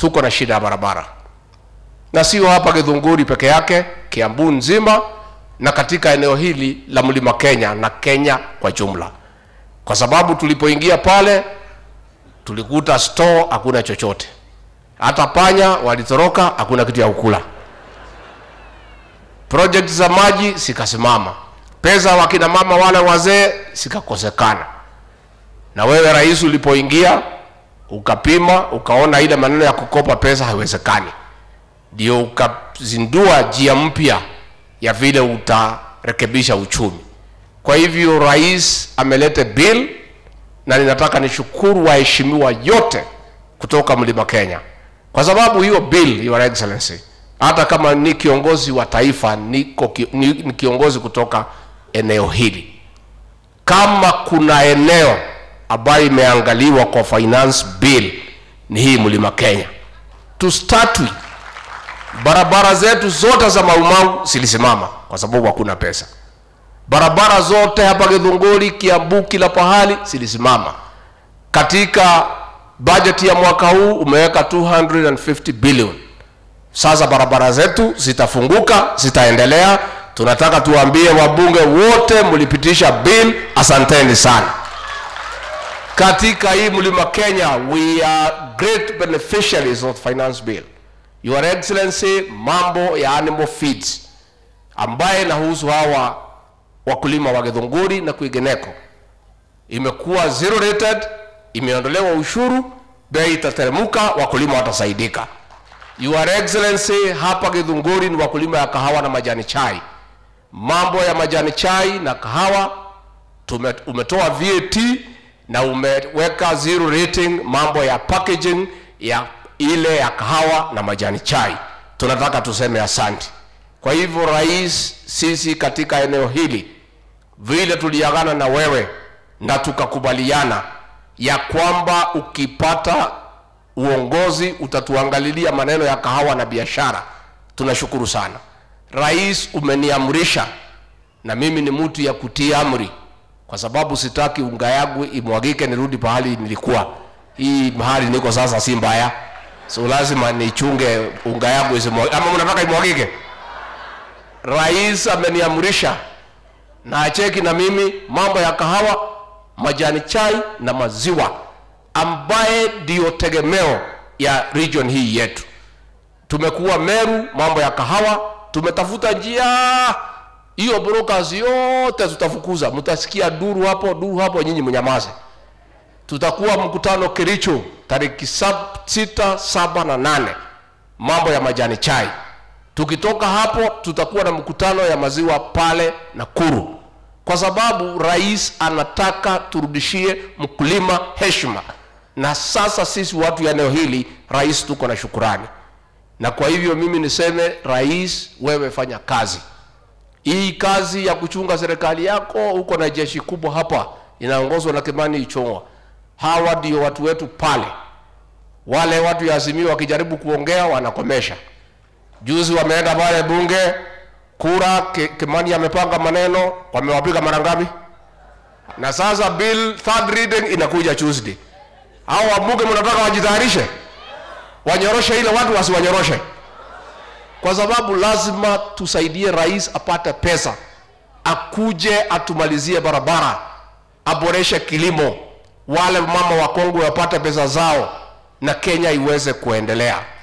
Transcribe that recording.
tuko na shida ya barabara, na sio hapa Githunguri peke yake, Kiambu nzima na katika eneo hili la Mlima Kenya na Kenya kwa jumla, kwa sababu tulipoingia pale tulikuta store hakuna chochote, hata panya walitoroka, hakuna kitu ya kukula. Project za maji zikasimama, pesa wakina mama wale wazee zikakosekana. Na wewe rais, ulipoingia ukapima, ukaona ile maneno ya kukopa pesa haiwezekani, ndio ukazindua njia mpya ya vile utarekebisha uchumi. Kwa hivyo rais ameleta bill na ninataka nishukuru waheshimiwa yote kutoka Mlima Kenya kwa sababu hiyo bill, Your Excellency, hata kama ni kiongozi wa taifa niko ki, ni, ni kiongozi kutoka eneo hili, kama kuna eneo ambayo imeangaliwa kwa finance bill ni hii Mlima Kenya. To start with, barabara zetu zote za Maumau zilisimama kwa sababu hakuna pesa. Barabara zote hapa Githunguri, Kiambu, kila pahali zilisimama. Katika bajeti ya mwaka huu umeweka 250 billion. Sasa barabara zetu zitafunguka, zitaendelea. Tunataka tuambie wabunge wote mlipitisha bill, asanteni sana. Katika hii Mlima Kenya, we are great beneficiaries of finance bill. Your Excellency, mambo ya animal feeds ambaye inahusu hawa wakulima wa Githunguri na kwingineko imekuwa zero rated, imeondolewa ushuru, bei itateremka, wakulima watasaidika. Your Excellency, hapa Githunguri ni wakulima ya kahawa na majani chai. Mambo ya majani chai na kahawa tume, umetoa VAT na umeweka zero rating mambo ya packaging ya ile ya kahawa na majani chai. Tunataka tuseme asante. Kwa hivyo rais, sisi katika eneo hili vile tuliagana na wewe na tukakubaliana ya kwamba ukipata uongozi utatuangalilia maneno ya kahawa na biashara. Tunashukuru sana rais, umeniamrisha na mimi ni mtu ya kutii amri, kwa sababu sitaki unga yangu imwagike nirudi pahali nilikuwa. Hii mahali niko sasa si mbaya, so lazima nichunge unga yangu isimwagike. Ama mnataka imwagike? Rais ameniamrisha na acheki na mimi mambo ya kahawa, majani chai na maziwa, ambaye ndiyo tegemeo ya region hii yetu. Tumekuwa Meru, mambo ya kahawa, tumetafuta njia hiyo, brokers yote tutafukuza. Mtasikia duru hapo duru hapo, nyinyi mnyamaze. Tutakuwa mkutano Kericho tariki sab- sita, saba na nane, mambo ya majani chai. Tukitoka hapo tutakuwa na mkutano ya maziwa pale Nakuru, kwa sababu rais anataka turudishie mkulima heshima, na sasa sisi watu ya eneo hili, rais, tuko na shukurani. Na kwa hivyo mimi niseme, rais, wewe fanya kazi hii, kazi ya kuchunga serikali yako. Uko na jeshi kubwa hapa inaongozwa na Kimani Ichung'wa. Hawa ndio watu wetu pale, wale watu ya Azimio wakijaribu kuongea wanakomesha Juzi wameenda pale bunge, kura Ki- Kimani amepanga maneno, wamewapiga mara ngapi? Na sasa bill third reading inakuja Tuesday. Hao wabunge mnataka wajitayarishe, wanyoroshe ile watu wasiwanyoroshe, kwa sababu lazima tusaidie rais apate pesa, akuje atumalizie barabara, aboreshe kilimo, wale mama wakongwe wapate pesa zao, na Kenya iweze kuendelea.